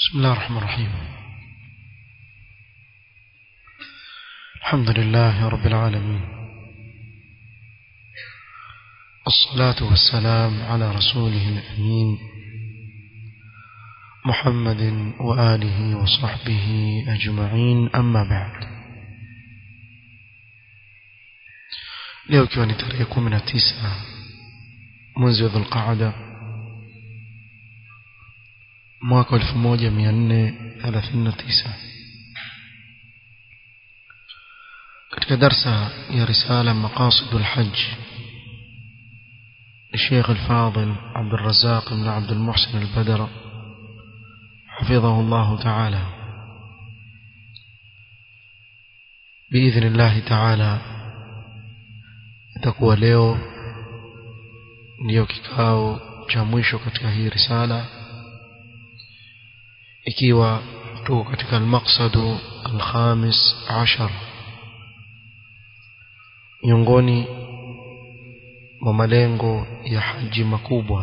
بسم الله الرحمن الرحيم الحمد لله رب العالمين الصلاة والسلام على رسوله الأمين محمد وآله وصحبه أجمعين أما بعد leo ikiwa ni tarehe kumi na tisa mwezi wa dhulqaada mwaka elfu moja mia nne thelathini na tisa katika darsa ya risala maqasidu lhaj الشيخ الفاضل عبد الرزاق بن عبد المحسن البدر حفظه الله تعالى بإذن الله تعالى itakuwa leo ndiyo kikao cha mwisho katika hii risala ikiwa tuko katika almaqsadu alkhamis ashar miongoni mwa malengo ya haji makubwa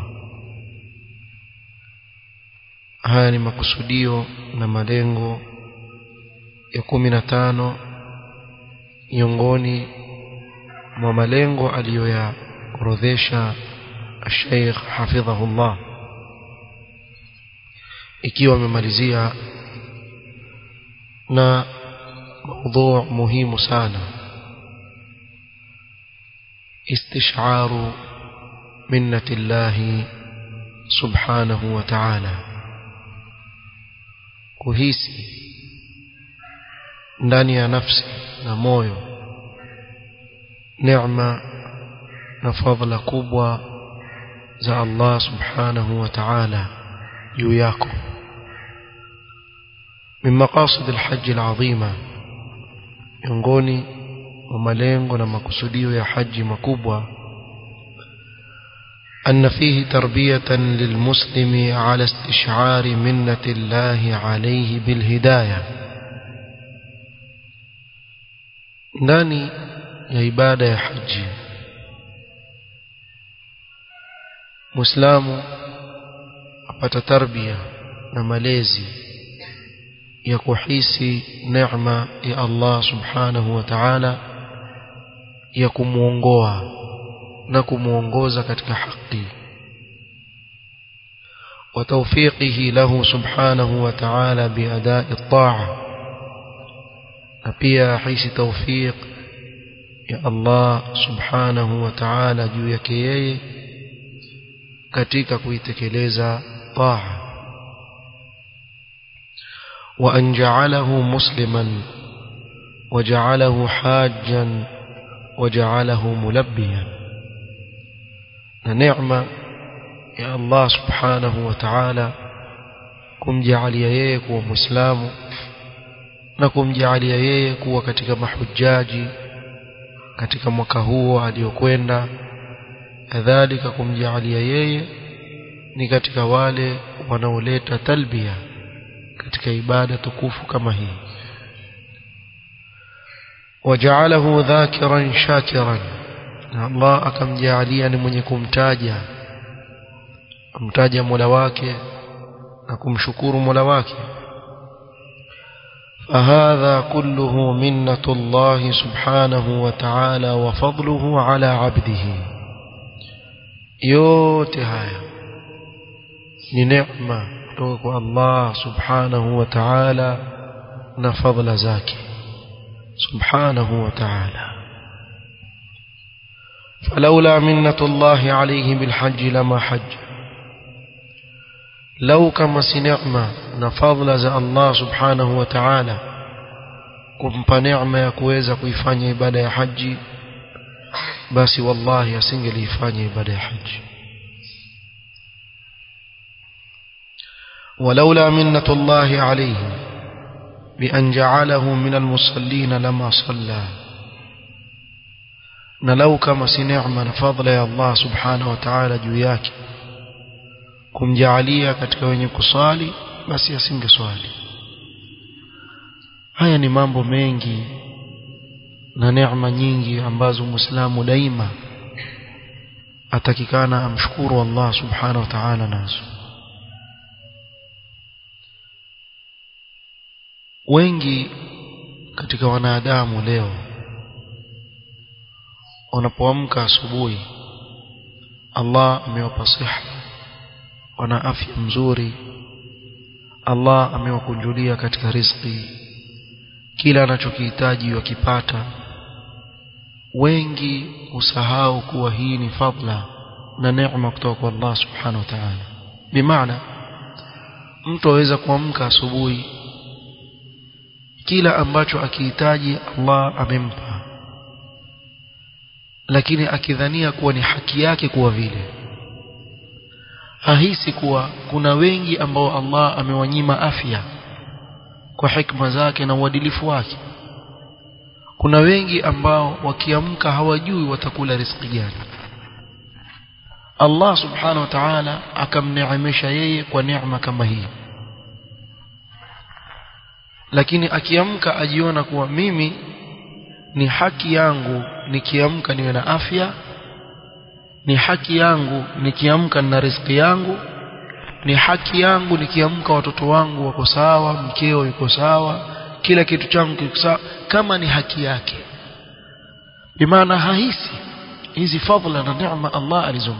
haya ni makusudio na malengo ya kumi na tano miongoni mwa malengo aliyoyaorodhesha Sheikh hafidhahullah ikiwa amemalizia na موضوع muhimu sana استشعار منة الله سبحانه وتعالى kuhisi ndani ya nafsi na moyo neema na fadhila kubwa za Allah subhanahu wa ta'ala juu yako min maqasid alhajj alazima miongoni mwa malengo na makusudio ya haji makubwa أن فيه تربية للمسلم على استشعار منة الله عليه بالهداية ndani ya ibada ya haji muislamu apata tarbia na malezi ya kuhisi neema ya Allah subhanahu wa ta'ala ya kumuongoa na kumuongoza katika haki وتوفيقه له سبحانه وتعالى بأداء الطاعة أبيا حيث توفيق ya Allah subhanahu wa ta'ala juu yake yeye katika kuitekeleza taa wa an ja'alahu musliman wa ja'alahu hajjan wa ja'alahu mulabbiyan na neema ya Allah subhanahu wa ta'ala kumjaalia yeye kuwa muislamu na kumjaalia yeye kuwa katika mahujaji katika mwaka huo aliyokwenda kadhalika kumjaalia yeye ni katika wale wanaoleta talbia katika ibada tukufu kama hii wajaalahu dhakiran shakiran na Allah akamjaalia ni mwenye kumtaja amtaja Mola wake na kumshukuru Mola wake فهذا كله منة الله سبحانه وتعالى وفضله على عبده yote haya ni neema kutoka kwa Allah subhanahu wa ta'ala na fadhila zake subhanahu wa ta'ala فلولا منة الله عليه بالحج لما حج لو كما سنعمة نفضل za Allah subhanahu wa ta'ala kumpa neema ya kuweza kuifanya ibada ya haji basi wallahi asingeliifanya ibada ya haji ولولا منة الله عليه بأن جعله من المصلين لما صلى نلو كما سنعمة نفضل يا الله سبحانه وتعالى جوياك kumjaalia katika wenye kuswali basi asingeswali haya ni mambo mengi na neema nyingi ambazo muislamu daima atakikana amshukuru Allah subhanahu wa ta'ala nazo wengi katika wanadamu leo wanapoamka asubuhi Allah amewapa siha wana afya mzuri Allah amewakunjulia katika riziki kila anachokihitaji wakipata wengi usahau kuwa hii ni fadla na neema kutoka kwa Allah subhanahu wa ta'ala bimaana mtu aweza kuamka asubuhi kila ambacho akihitaji Allah amempa lakini akidhania kuwa ni haki yake kuwa vile hahisi kuwa kuna wengi ambao Allah amewanyima afya kwa hikma zake na uadilifu wake kuna wengi ambao wakiamka hawajui watakula riziki gani Allah subhanahu wa ta'ala akamneemesha yeye kwa neema kama hii lakini akiamka ajiona kuwa mimi ni haki yangu nikiamka niwe na afya ni haki yangu nikiamka na riziki yangu ni haki yangu nikiamka watoto wangu wako sawa mkeo yuko sawa kila kitu changu kiko sawa kama ni haki yake bimaana hahisi hizi fadhila na neema Allah alizompa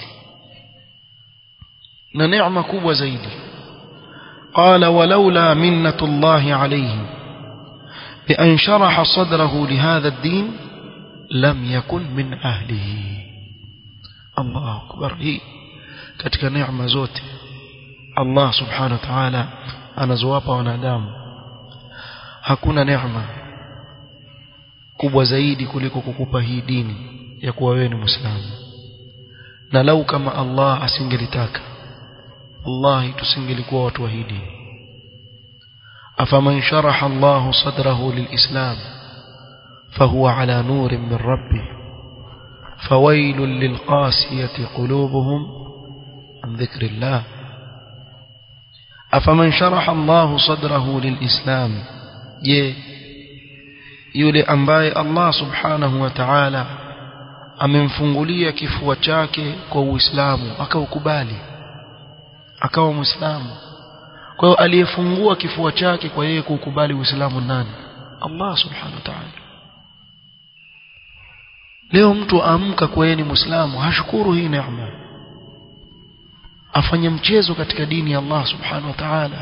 na neema kubwa zaidi قال ولولا منة الله عليه بأن شرح صدره لهذا الدين لم يكن من أهله الله أكبر هي katika neema zote Allah subhanahu wa ta'ala anazowapa wanadamu hakuna neema kubwa zaidi kuliko kukupa hii dini ya kuwa wewe ni muislamu na lau kama Allah asingelitaka wallahi tusingelikuwa watu wa hii dini afaman sharaha Allah sadrahu lilislam fahuwa ala nurin min rabbih فويل للقاسية قلوبهم عن ذكر الله أفمن شرح الله صدره للإسلام je yule ambaye Allah subhanahu wa ta'ala amemfungulia kifua chake kwa Uislamu akaukubali akawa Muislamu kwa hiyo aliyefungua kifua chake kwa yeye kukubali Uislamu nani Allah subhanahu wa ta'ala leo mtu amka kwa yeye ni Muislamu hashukuru hii neema afanye mchezo katika dini ya Allah subhanahu wa ta'ala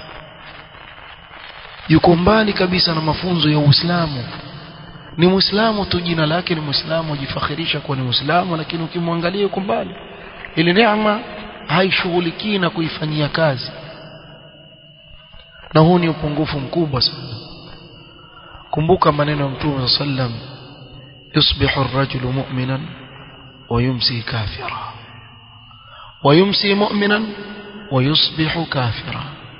yuko mbali kabisa na mafunzo ya Uislamu ni Muislamu tu jina lake ni Muislamu ajifakhirisha kuwa ni Muislamu lakini ukimwangalia yuko mbali ile neema haishughulikii na kuifanyia kazi na huu ni upungufu mkubwa sana kumbuka maneno ya Mtume sallam yusbihu ar-rajulu mu'minan wa yumsi kafira wa yumsi mu'minan wa yusbihu kafira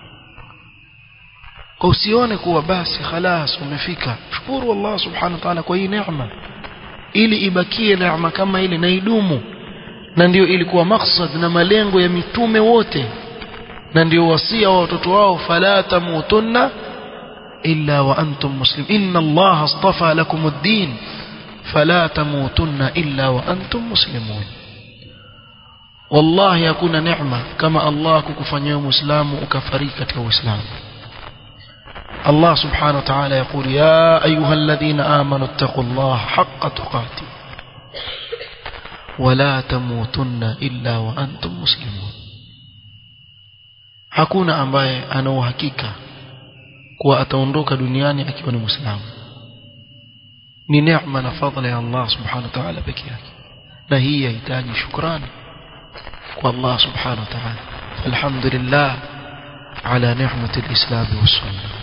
kwa usione kuwa basi khalas umefika shukuru Allah subhanahu wa ta'ala kwa hii neema ili ibakie neema kama ile na idumu na ndio ilikuwa maksad na malengo ya mitume wote na ndio wasia wa watoto wao fala tamutunna illa wa antum muslim inna Allah astafa lakum ad-din fala tamutunna illa wa antum muslimun wallahi hakuna neema kama Allah kukufanyia muislamu ukafariki katika uislamu الله سبحانه وتعالى يقول يا أيها الذين آمنوا اتقوا الله حق تقاته ولا تموتن إلا وأنتم مسلمون hakuna ambaye ana uhakika kuwa ataondoka duniani akiwa ni muislamu ni neema na fadhila ya Allah subhanahu wa ta'ala peke yake na hii yahitaji shukrani kwa Allah subhanahu wa ta'ala alhamdulillah ala ni'mati al-islam was-sunnah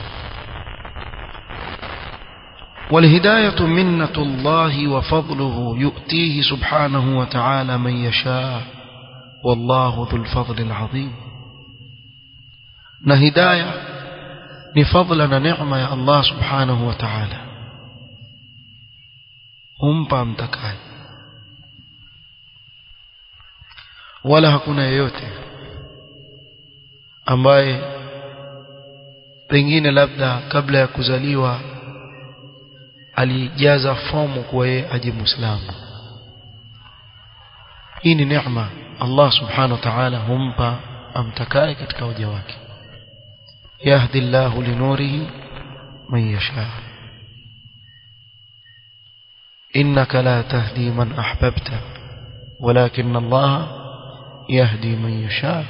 والهداية منة الله وفضله يؤتيه سبحانه وتعالى من يشاء والله ذو الفضل العظيم نهداية نفضلنا نعمة يا الله سبحانه وتعالى هم بامتكاي wala hakuna yeyote ambaye pengine labda kabla ya kuzaliwa alijaza fomu kwa yeye aje muislamu hii ni neema Allah subhanahu wa ta'ala humpa amtakaye katika waja wake yahdi Allahu linurihi من يشاء إنك لا تهدي من أحببت ولكن الله يهدي من يشاء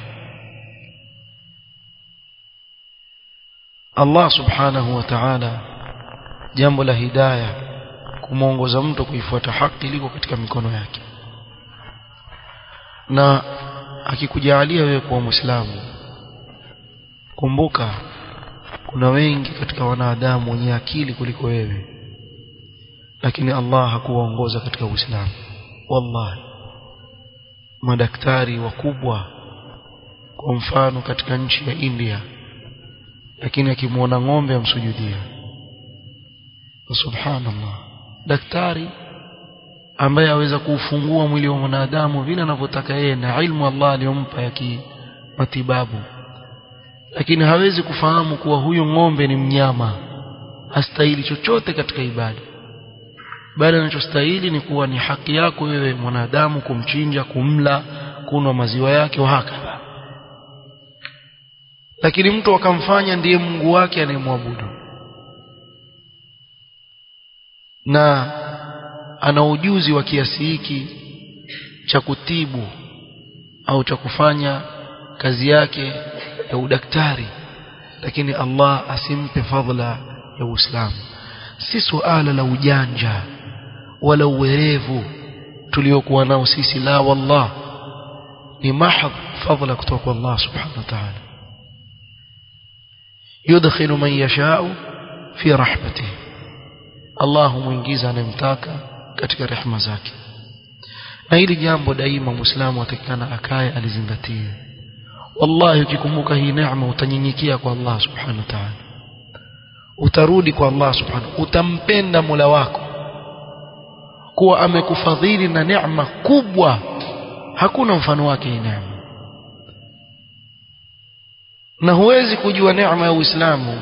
Allah subhanahu wa ta'ala jambo la hidayah kumuongoza mtu kuifuata haki liko katika mikono yake na akikujalia wewe kuwa muislamu kumbuka kuna wengi katika wanadamu wenye akili kuliko wewe lakini Allah hakuwaongoza katika Uislamu wallahi madaktari wakubwa kwa mfano katika nchi ya India lakini akimwona ng'ombe amsujudia subhanallah daktari ambaye aweza kuufungua mwili wa mwanadamu vile anavyotaka yeye na ilmu Allah aliyompa ya kimatibabu lakini hawezi kufahamu kuwa huyu ng'ombe ni mnyama hastahili chochote katika ibada bali anachostahili ni kuwa ni haki yako wewe mwanadamu kumchinja kumla kunwa maziwa yake wahakadha lakini mtu akamfanya ndiye Mungu wake anayemwabudu na ana ujuzi wa kiasi hiki cha kutibu au cha kufanya kazi yake ya udaktari lakini Allah asimpe fadhila ya Uislamu si suala la ujanja wala uwerevu tuliokuwa nao sisi la wallah ni mahadh fadhila kutoka kwa Allah subhanahu wa ta'ala yudkhilu man yasha'u fi rahmatihi Allah humuingiza anayemtaka katika rehema zake na hili jambo daima muislamu atakikana akae alizingatie wallahi ukikumbuka hii neema utanyenyekea kwa Allah subhanahu wa ta'ala utarudi kwa Allah subhanahu utampenda Mola wako kuwa amekufadhili na neema kubwa hakuna mfano wake hii neema na huwezi kujua neema ya Uislamu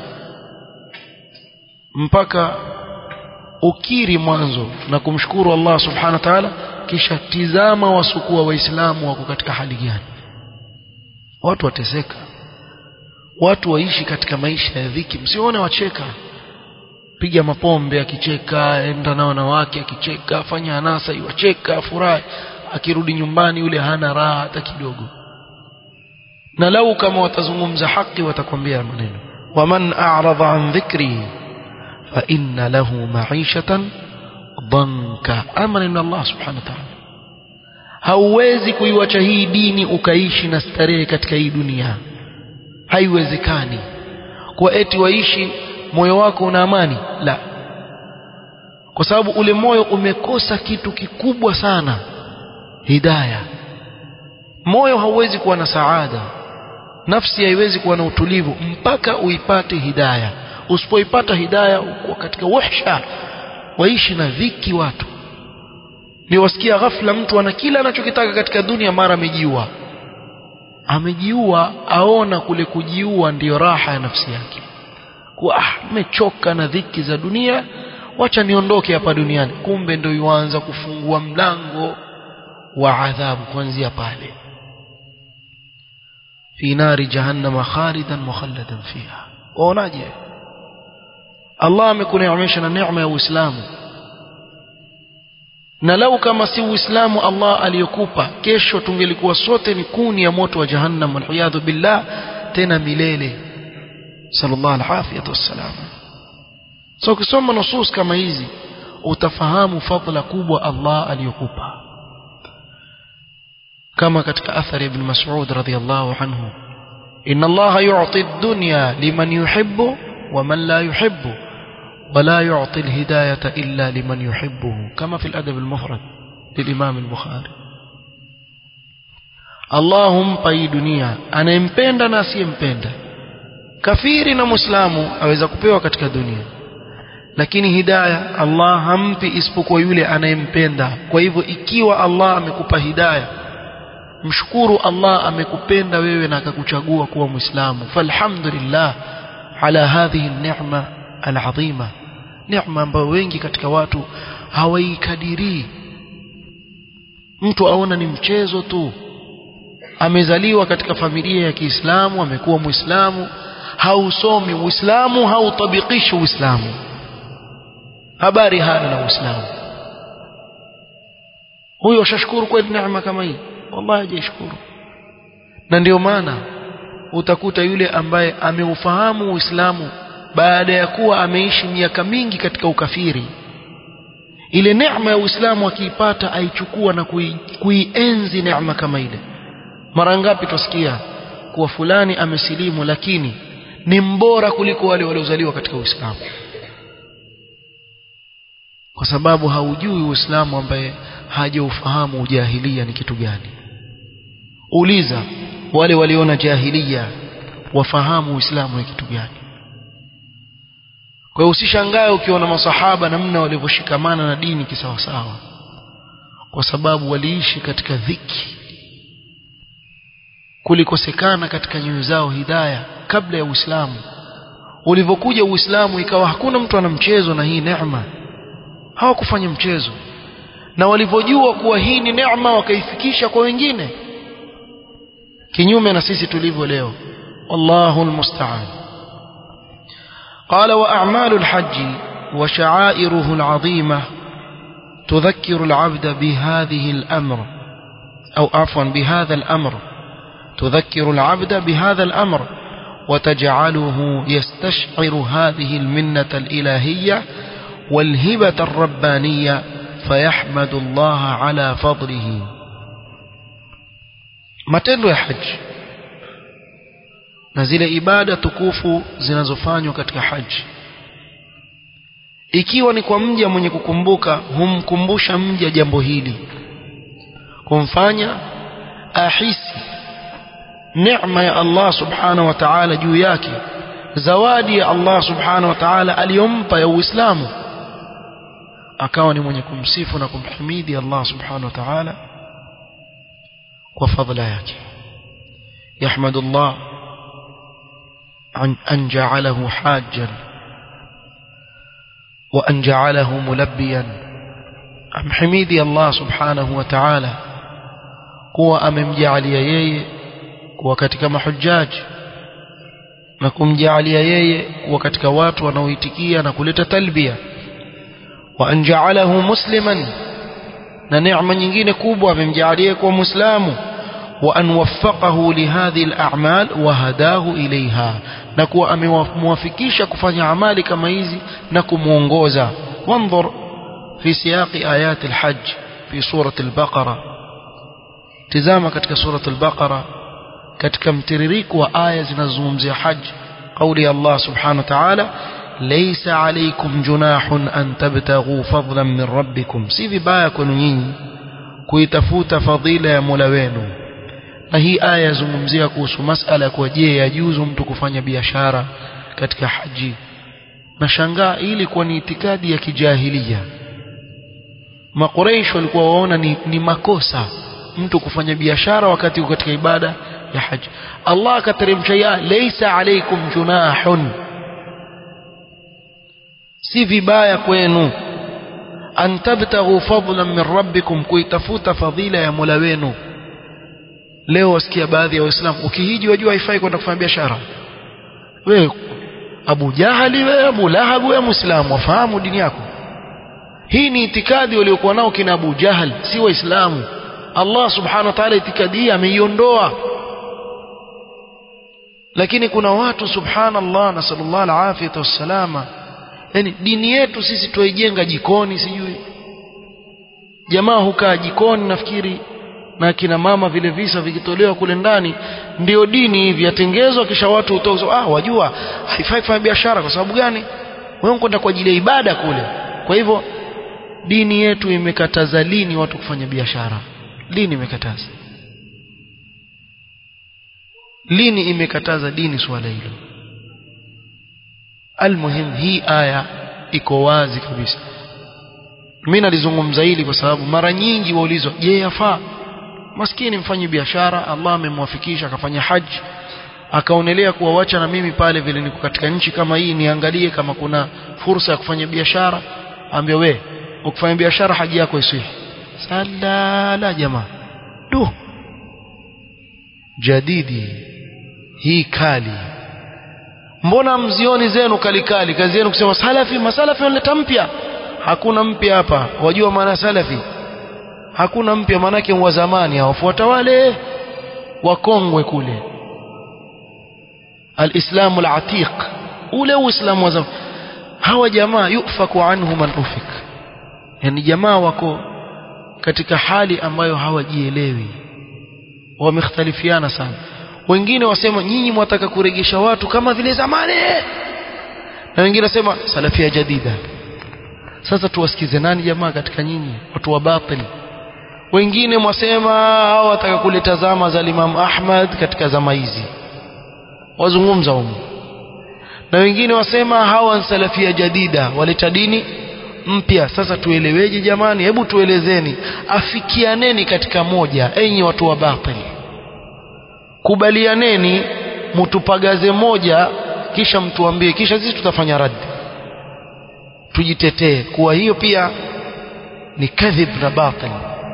mpaka ukiri mwanzo na kumshukuru Allah subhanahu wa ta'ala kisha tizama wasukua waislamu wako katika hali gani watu wateseka watu waishi katika maisha ya dhiki msione wacheka piga mapombe akicheka enda na wanawake akicheka fanya anasa iwacheka furahi akirudi nyumbani yule hana raha hata kidogo na lau kama watazungumza haki watakwambia maneno waman a'rada an dhikri fa inna lahu ma'ishatan dhanka amri min Allah subhanahu wa ta'ala hauwezi kuiwacha hii dini ukaishi na starehe katika hii dunia haiwezekani kwa eti waishi moyo wako una amani la kwa sababu ule moyo umekosa kitu kikubwa sana hidaya moyo hauwezi kuwa na saada nafsi haiwezi kuwa na utulivu mpaka uipate hidaya usipoipata hidaya uko katika wahsha waishi na dhiki watu ni wasikia ghafla mtu ana kila anachokitaka katika dunia mara amejiua amejiua aona kule kujiua ndiyo raha ya nafsi yake kuwa ah nimechoka na dhiki za dunia wacha niondoke hapa duniani kumbe ndio yuanza kufungua mlango wa adhabu kuanzia pale fi nari jahannama khalidan mukhalladan fiha waonaje Allah amekuneemesha na neema ya Uislamu na lau kama si Uislamu Allah aliyokupa kesho tungelikuwa sote ni kuni ya moto wa jahannam walhiyadhu billah tena milele sallallahu alafiyatu wassalam so ukisoma nusus kama hizi utafahamu fadhila kubwa Allah aliyokupa kama katika athari ibn Mas'ud radhiyallahu anhu inna Allah yu'ti ad-dunya liman yuhibbu wa man la yuhibbu ولا يعطي الهداية إلا لمن يحبه كما في الأدب المفرد للإمام البخاري اللهم طي دنيا أنا يmpenda na asiyempenda kafiri na muislamu aweza kupewa katika dunia lakini hidaya Allah hampi isipokuwa yule anayempenda kwa hivyo ikiwa Allah amekupa hidaya mshukuru Allah amekupenda wewe na akakuchagua kuwa muislamu falhamdulillah ala hadhihi an-ni'ma al-azima neema ambayo wengi katika watu hawaikadirii mtu aona ni mchezo tu amezaliwa katika familia ya Kiislamu amekuwa Muislamu hausomi uislamu hautabikishi uislamu habari hana na uislamu huyo ashashukuru kweli neema kama hii wallahi hajashukuru na ndio maana utakuta yule ambaye ameufahamu uislamu baada ya kuwa ameishi miaka mingi katika ukafiri ile neema ya uislamu akiipata aichukua na kui, kuienzi neema kama ile mara ngapi tusikia kuwa fulani amesilimu lakini ni mbora kuliko wale waliozaliwa katika uislamu kwa sababu haujui uislamu ambaye hajaufahamu ujahilia ni kitu gani uliza wale waliona jahilia wafahamu uislamu ni kitu gani kwa hiyo usishangae ukiona masahaba namna walivyoshikamana na dini kisawasawa kwa sababu waliishi katika dhiki kulikosekana katika nyoyo zao hidaya kabla ya Uislamu ulivyokuja Uislamu ikawa hakuna mtu ana mchezo na hii neema hawakufanya mchezo na walivyojua kuwa hii ni neema wakaifikisha kwa wengine kinyume na sisi tulivyo leo wallahu almusta'an قال وأعمال الحج وشعائره العظيمة تذكر العبد بهذه الأمر أو عفوا بهذا الأمر تذكر العبد بهذا الأمر وتجعله يستشعر هذه المنة الإلهية والهبة الربانية فيحمد الله على فضله matendo ya haji na zile ibada tukufu zinazofanywa katika haji ikiwa ni kwa mja mwenye kukumbuka humkumbusha mja jambo hili kumfanya ahisi neema ya Allah subhanahu wa ta'ala juu yake zawadi ya Allah subhanahu wa ta'ala aliyompa ya Uislamu akawa ni mwenye kumsifu na kumhimidi Allah subhanahu wa ta'ala kwa fadhila yake يحمد الله عن أن جعله حاجا وأن جعله ملبيا أم حميدي الله سبحانه وتعالى kuwa amemjaalia yeye kuwa katika mahujaji na kumjaalia yeye kuwa katika watu wanaoitikia na kuleta talbia wa anjaalahu musliman na neema nyingine kubwa amemjaalia kuwa muislamu wa an waffaqahu lihadhihi al-a'mal wa hadahu ilaiha na kuwa amemwafikisha kufanya amali kama hizi na kumuongoza wanzur fi siyaqi ayat al-hajj fi surati al-baqara tizama katika surati al-baqara katika mtiririko wa aya zinazozungumzia haji قولي الله سبحانه وتعالى ليس عليكم جناح أن تبتغوا فضلا من ربكم si vibaya kwenu nyinyi kuitafuta fadhila ya Mola wenu na hii aya yazungumzia kuhusu masala kwa je yajuzu mtu kufanya biashara katika haji na shangaa ili kuwa ni itikadi ya kijahilia makuraish walikuwa waona ni, ni makosa mtu kufanya biashara wakati uko katika ibada ya haji Allah akateremsha ya laysa alaykum junahun si vibaya kwenu an tabtaghu fadlan min rabbikum kuitafuta fadhila ya Mola wenu leo wasikia baadhi ya waislamu ukihiji wajua haifai kwenda kufanya biashara wewe Abu Jahali wewe Abu Lahab wewe Muislamu wafahamu dini yako hii ni itikadi waliokuwa nao kina Abu Jahal si waislamu Allah subhanahu wa ta'ala itikadi hii ameiondoa lakini kuna watu subhanallah na sallallahu alaihi wasallama yani dini yetu sisi tuijenga jikoni sijui jamaa hukaa jikoni nafikiri na kina mama vile visa vikitolewa kule ndani ndio dini hivi yatengezwa kisha watu utozo ah wajua haifai kufanya biashara kwa sababu gani wewe kwenda kwa ajili ya ibada kule kwa hivyo dini yetu imekataza lini watu kufanya biashara lini imekataza lini imekataza dini swala hilo almuhim hii aya iko wazi kabisa mimi nalizungumza hili kwa sababu mara nyingi waulizwa je yafaa maskini mfanyi biashara Allah amemwafikisha akafanya haji akaonelea kuwawacha na mimi pale vile niko katika nchi kama hii niangalie kama kuna fursa ya kufanya biashara ambia we ukifanya biashara haji yako isihi salala jamaa du jadidi hii kali mbona mzioni zenu kalikali kazi yenu kusema salafi masalafi wanaleta mpya hakuna mpya hapa wajua maana salafi hakuna mpya maanake wa zamani hawafuata wale wakongwe kule alislamu alatiq ule uislamu wa zamani hawa jamaa yufaku anhu man ufik yani jamaa wako katika hali ambayo hawajielewi wamekhtalifiana sana wengine wasema nyinyi mwataka kuregesha watu kama vile zamani na wengine wasema salafia jadida sasa tuwasikize nani jamaa katika nyinyi watu wa batili wengine mwasema hao wataka kuleta zama za Imam Ahmad katika zama hizi wazungumza humo na wengine wasema hawa ni salafia jadida waleta dini mpya sasa tueleweje jamani hebu tuelezeni afikianeni katika moja enyi watu wa batili kubalianeni mtupagaze moja kisha mtuambie kisha sisi tutafanya raddi tujitetee kuwa hiyo pia ni kadhib na batil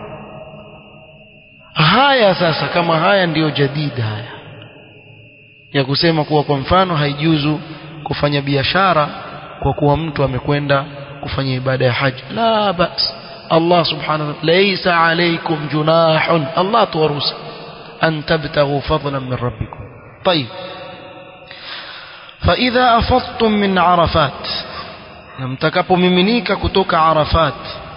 haya sasa kama haya ndiyo jadida haya ya kusema kuwa kwa mfano haijuzu kufanya biashara kwa kuwa mtu amekwenda kufanya ibada ya haji la bas Allah subhanahu wa ta'ala laysa alaykum junahun Allah tuwaruhusu an tabtaghu fadlan min rabbikum طيب فإذا أفضتم من عرفات mtakapomiminika kutoka Arafat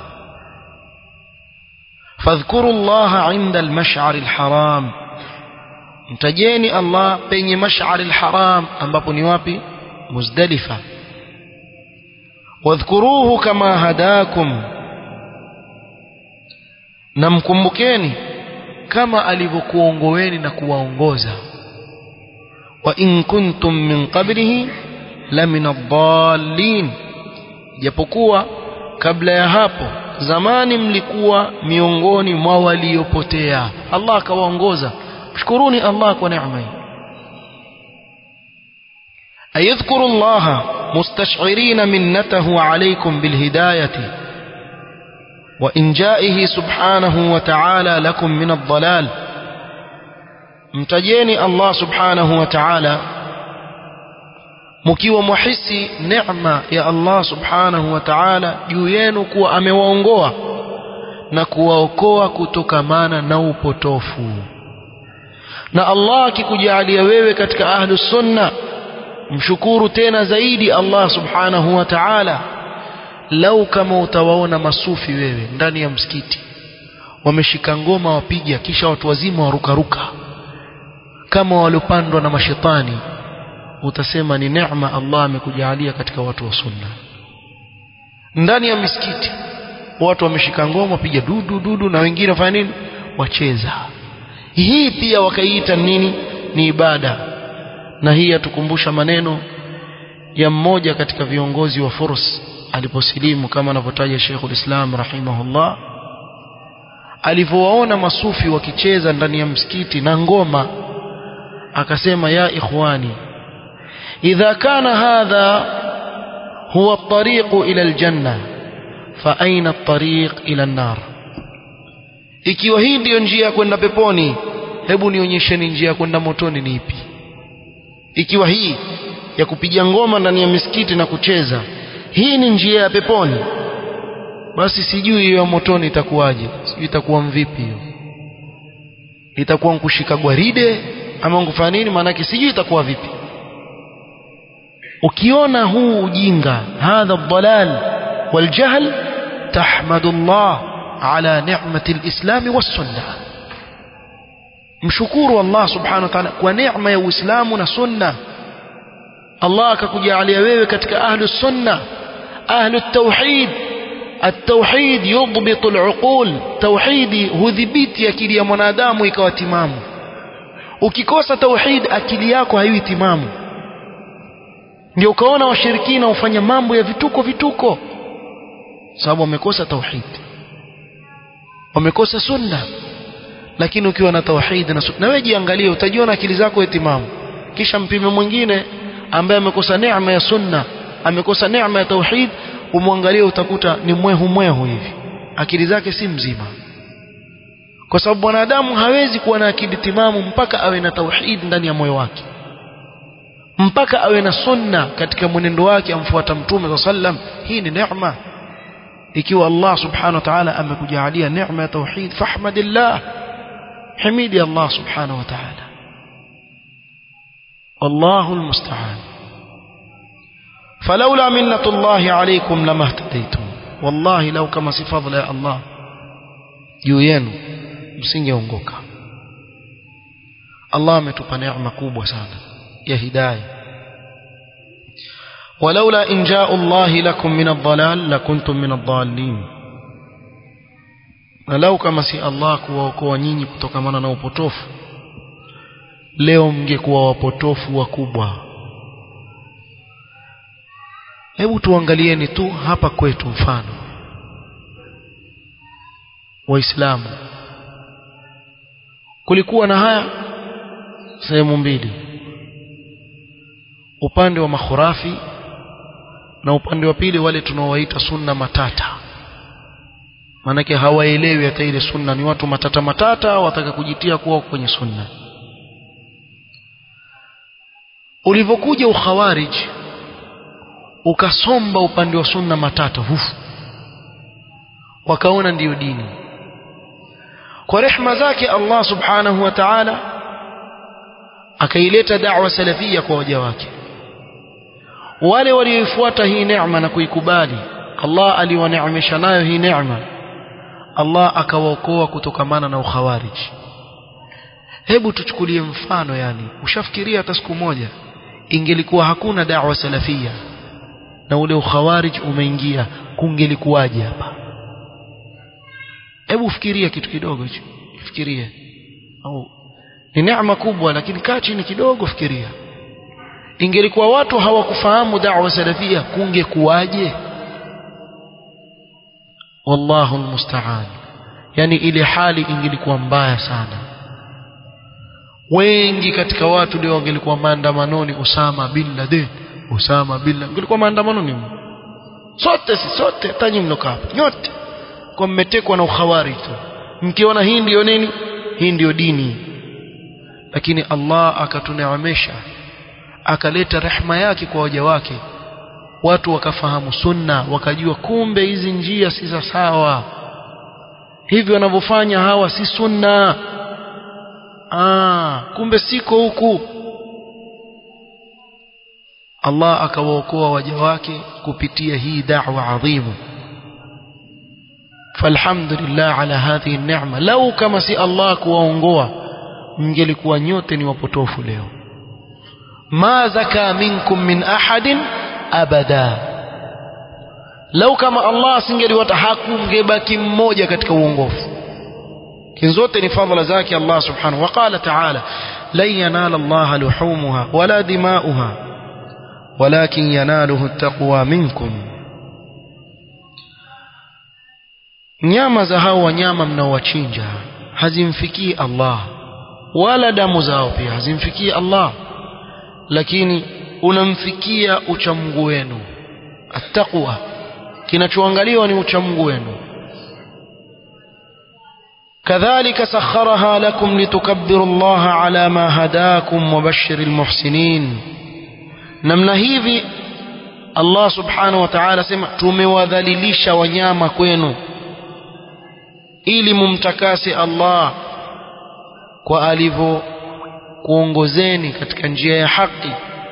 fadhkuru Allah inda al-mash'ar al-haram mtajeni Allah penye mash'ar al-haram ambapo ni wapi Muzdalifa wadhkuruhu kama hadakum na mkumbukeni kama alivyokuongoeni na kuwaongoza wa in kuntum min qablihi lamina ad-dallin japokuwa kabla ya hapo zamani mlikuwa miongoni mwa waliopotea Allah akawaongoza shukuruni Allah kwa neema hii ayadhkuru Allah mustash'irin minnatahu alaykum bilhidayati wa injaihi subhanahu wa ta'ala lakum min ad-dhalal mtajeni Allah subhanahu wa ta'ala mkiwa muhisi neema ya Allah subhanahu wa ta'ala juu yenu kuwa amewaongoa na kuwaokoa kutokamana na upotofu na Allah akikujalia wewe katika ahlu sunna mshukuru tena zaidi Allah subhanahu wa ta'ala lau kama utawaona masufi wewe ndani ya msikiti wameshika ngoma wapiga kisha watu wazima warukaruka kama waliopandwa na mashetani utasema ni neema Allah amekujalia katika watu wa sunna ndani ya misikiti watu wameshika ngoma wapiga dudu dudu na wengine wafanya nini wacheza hii pia wakaiita nini ni ibada na hii yatukumbusha maneno ya mmoja katika viongozi wa Furs aliposilimu kama anavyotaja Sheikhul Islam rahimahullah alivyowaona masufi wakicheza ndani ya msikiti na ngoma akasema ya ikhwani idha kana hadha huwa at-tariq ila al-janna fa aina at-tariq ila an-nar ikiwa hii ndiyo njia ya kwenda peponi hebu nionyesheni njia ya kwenda motoni ni ipi ikiwa hii ya kupiga ngoma ndani ya misikiti na kucheza hii ni njia ya peponi basi sijui hiyo ya motoni itakuwaje sijui itakuwa mvipi hiyo itakuwa nkushika gwaride ama nkufanya nini maanake sijui itakuwa vipi ukiona huu ujinga hadha dhalal waljahl tahmadu Allah ala ni'mati alislam wassunnah mshukuru Allah subhanahu wa ta'ala kwa neema ya Uislamu na sunna Allah akakujalia wewe katika ahlu sunna ahlu tauhid التوحيد يضبط العقول توحيدي hudhibiti akili ya mwanadamu ikawa timamu ukikosa tauhid akili yako haiwi timamu ndio ukaona washirikina ufanya mambo ya vituko vituko sababu wamekosa tauhid wamekosa sunna lakini ukiwa na tauhid na sunna wewe jiangalie utajiona akili zako timamu kisha mpime mwingine ambaye amekosa neema ya sunna amekosa neema ya tauhid umwangalie utakuta ni mwehu mwehu hivi akili zake si mzima kwa sababu mwanadamu hawezi kuwa na akili timamu mpaka awe na tauhid ndani ya moyo wake mpaka awe na sunna katika mwenendo wake amfuata mtume wa sallam hii ni neema ikiwa Allah subhanahu wa ta'ala amekujalia neema ya tauhid fahmadillah hamidi Allah subhanahu wa ta'ala والله المستعان فلولا منة الله عليكم لما اهتديتم والله لو كما سفضل يا الله juu yenu msingeongoka Allah ametupa neema kubwa sana ya hidayah ولولا إن جاء الله لكم من الضلال لكنتم من الضالين ولو كما سي الله kuwaokoa nyinyi kutokamana na upotofu leo mngekuwa wapotofu wakubwa hebu tuangalieni tu hapa kwetu mfano waislamu kulikuwa na haya sehemu mbili upande wa makhurafi na upande wa pili wale tunaowaita sunna matata maanake hawaelewi hata ile sunna ni watu matata matata wataka kujitia kuwa kwenye sunna ulivyokuja ukhawarij ukasomba upande wa sunna matata hufu wakaona ndiyo dini kwa rehma zake Allah subhanahu wa ta'ala akaileta da'wa salafia kwa waja wake wale walioifuata hii neema na kuikubali Allah aliwaneemesha nayo hii neema Allah akawaokoa kutokamana na ukhawarij hebu tuchukulie mfano yani ushafikiria hata siku moja ingelikuwa hakuna da'wa salafia na ule ukhawarij umeingia kungelikuwaje hapa hebu fikiria kitu kidogo hicho fikirie au ni neema kubwa lakini kaa chini kidogo fikiria ingelikuwa watu hawakufahamu da'wa salafia kungekuwaje wallahu almusta'an yani ile hali ingelikuwa mbaya sana wengi katika watu leo wangelikuwa maandamanoni Usama bin Laden Usama bin Laden ingelikuwa maandamanoni sote si sote tanyi mnoka hapa nyote kwa mmetekwa na ukhawari tu mkiona hii ndio nini hii ndio dini lakini Allah akatuneemesha akaleta rehma yake kwa waja wake watu wakafahamu sunna wakajua kumbe hizi njia si za sawa hivi wanavyofanya hawa si sunna ah kumbe siko huku Allah akawaokoa waja wake kupitia hii da'wa adhimu falhamdulillah ala hadhihi neema lau kama si Allah kuwaongoa mngelikuwa nyote ni wapotofu leo ma zaka minkum min ahadin abada lau kama Allah asingeliwata hakungebaki mmoja katika uongofu zote ni fadhila zake Allah subhanahu wa qala ta'ala lan yanala Allah luhumuha wala dima'uha walakin yanaluhu at-taqwa minkum nyama za hao wanyama mnaowachinja hazimfikii Allah wala damu zao pia hazimfikii Allah lakini unamfikia uchamungu wenu attaqwa kinachoangaliwa ni uchamungu wenu كذلك سخرها لكم لتكبروا الله على ما هداكم وبشر المحسنين namna hivi Allah subhanahu wa ta'ala sema tumewadhalilisha wanyama kwenu ili mumtakase Allah kwa alivyo kuongozeni katika njia ya haki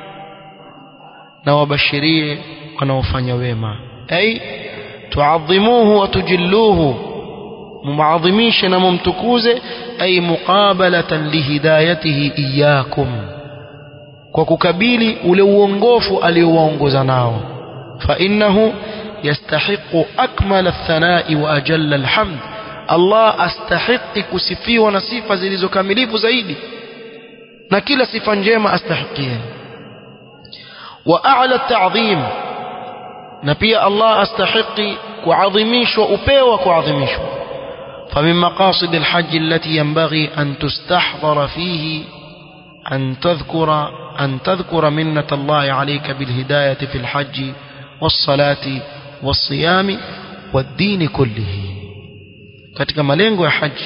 na wabashirie wanaofanya wema ay tuadhimuhu wa tujilluhu mumadhimishe na mumtukuze ay muqabalatan lihidayatihi iyyakum kwa kukabili ule uongofu aliowaongoza nao fa innahu yastahiqu akmal athanai wa ajalla alhamd Allah astahiqi kusifiwa na sifa zilizokamilifu zaidi na kila sifa njema astahiqie wa a'la ta'dhim na pia Allah astahiqi kuadhimishwa upewa kuadhimishwa فمن مقاصد الحج التي ينبغي أن تستحضر فيه أن تذكر أن تذكر منة الله عليك بالهداية في الحج والصلاة والصيام والدين كله katika malengo ya haji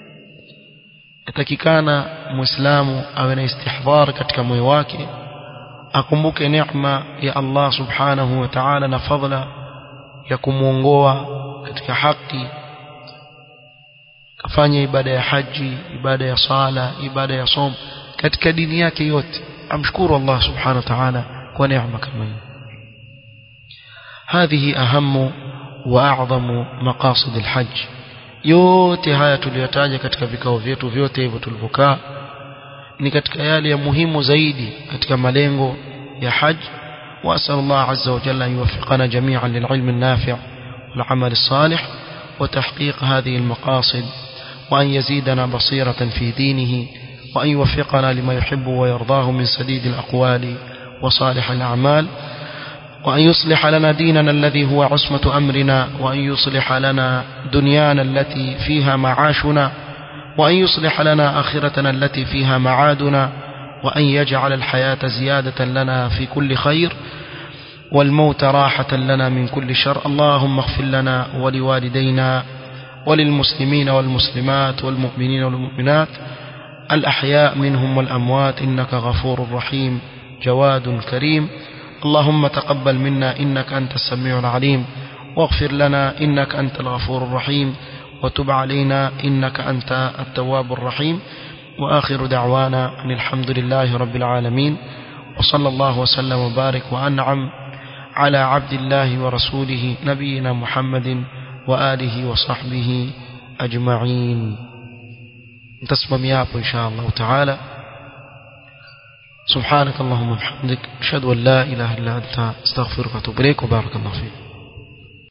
yatakikana muislamu awe na istihdhar katika moyo wake akumbuke neema ya Allah subhanahu wa ta'ala na fadhila ya kumuongoa katika haki kafanya ibada ya haji ibada ya sala ibada ya som katika dini yake yote amshukuru Allah subhanahu wa ta'ala kwa neema kama hii هذه أهم وأعظم مقاصد الحج yote haya tuliyotaja katika vikao vyetu vyote hivyo tulivyokaa ni katika yale ya muhimu zaidi katika malengo ya haj وأسأل الله عز وجل أن يوفقنا جميعا للعلم النافع والعمل الصالح وتحقيق هذه المقاصد وأن يزيدنا بصيرة في دينه وأن يوفقنا لما يحب ويرضاه من سديد الأقوال وصالح الأعمال وأن يصلح لنا ديننا الذي هو عصمة أمرنا وأن يصلح لنا دنيانا التي فيها معاشنا وأن يصلح لنا آخرتنا التي فيها معادنا وأن يجعل الحياة زيادة لنا في كل خير والموت راحة لنا من كل شر اللهم اغفر لنا ولوالدينا وللمسلمين والمسلمات والمؤمنين والمؤمنات الأحياء منهم والأموات إنك غفور رحيم جواد كريم اللهم تقبل منا إنك أنت السميع العليم واغفر لنا إنك أنت الغفور الرحيم وتب علينا إنك أنت التواب الرحيم وآخر دعوانا أن الحمد لله رب العالمين وصلى الله وسلم وبارك وأنعم على عبد الله ورسوله نبينا محمد وآله وصحبه أجمعين تسمم يابو إن شاء الله تعالى سبحانك اللهم وبحمدك أشهد أن لا إله إلا أنت استغفرك وأتوب إليك وبارك الله فيك